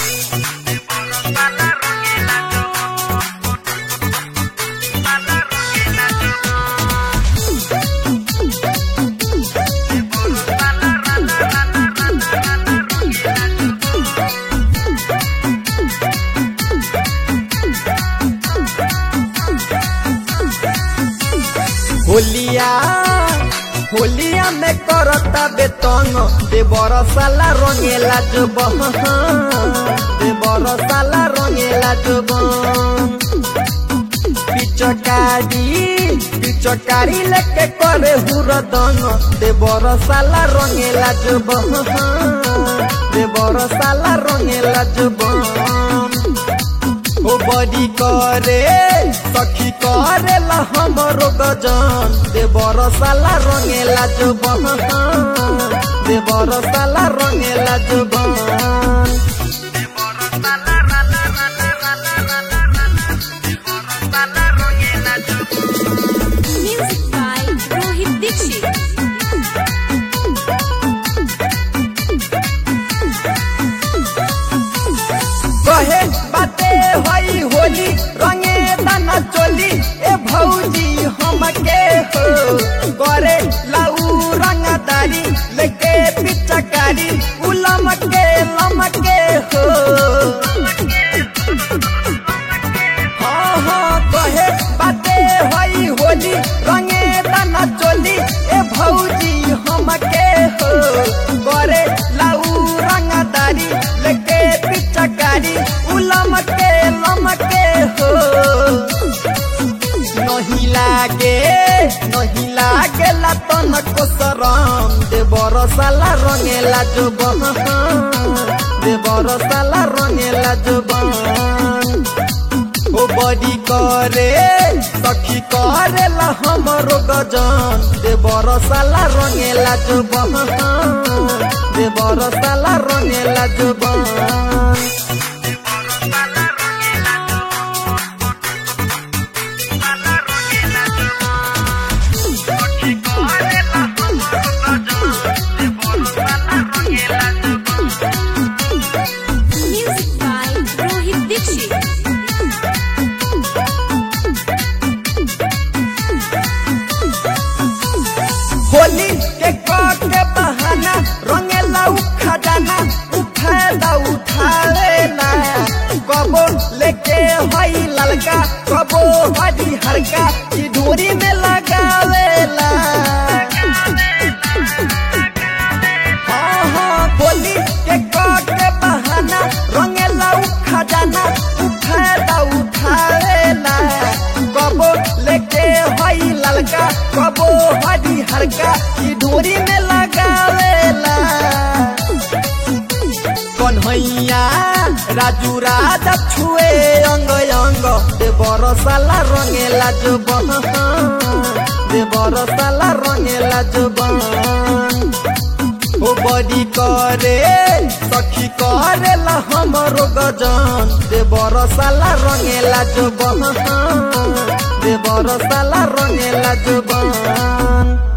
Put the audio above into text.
होलिया होलिया में करता बेतंग दे बरसाला रंगेला जो बह दे बरसाला रंगेला जो पिचकारी पिचकारी लेके करे हुरदंग दे बरसाला रंगेला जो बह दे बरसाला रंगेला जो ओ बड़ी करे सखी करे ला हमरो गजन दे बरसाला रंगेला जो दे बरसाला रंगेला जो Music by Rohit Dixit. कहे बाते होई होली रंगे दाना चोली ए भौजी हमके हो करे लाऊ रंगदारी लेके पिचकारी उलम के लमके हो हाँ हाँ कहे बाते होई होली रंगे दाना चोली ए भौजी हमके हो करे लाऊ रंगदारी लेके पिचकारी उलम के लमके हो नहीं लागे नहीं लागे ला तन को शरम दे बरसाला रंगेला जो दे बरसाला रंगेला जो ओ बड़ी करे सखी करे ला हमरो गजन दे बरसाला रंगेला जो दे बरसाला रंगेला जो Music by Rohit Dixit. Holi के कट के बहाना रंगेला खजाना उठाला उठालेला कबो लेके हई ललका कबो हरी हरका की डोरी में लगावेला हाँ हाँ होली के कट के बहाना रंगेला खजाना उठाला उठालेला कबो लेके हई ललका कबो हरी हरका की डोरी में लगावेला कन्हैया राजू राजा छुए अंग अंग दे बरसाला रंगेला जो दे बरसाला रंगेला जो ओ बड़ी करे सखी करे ला हमरो गजन दे बरसाला रंगेला जो दे बरसाला रंगेला जो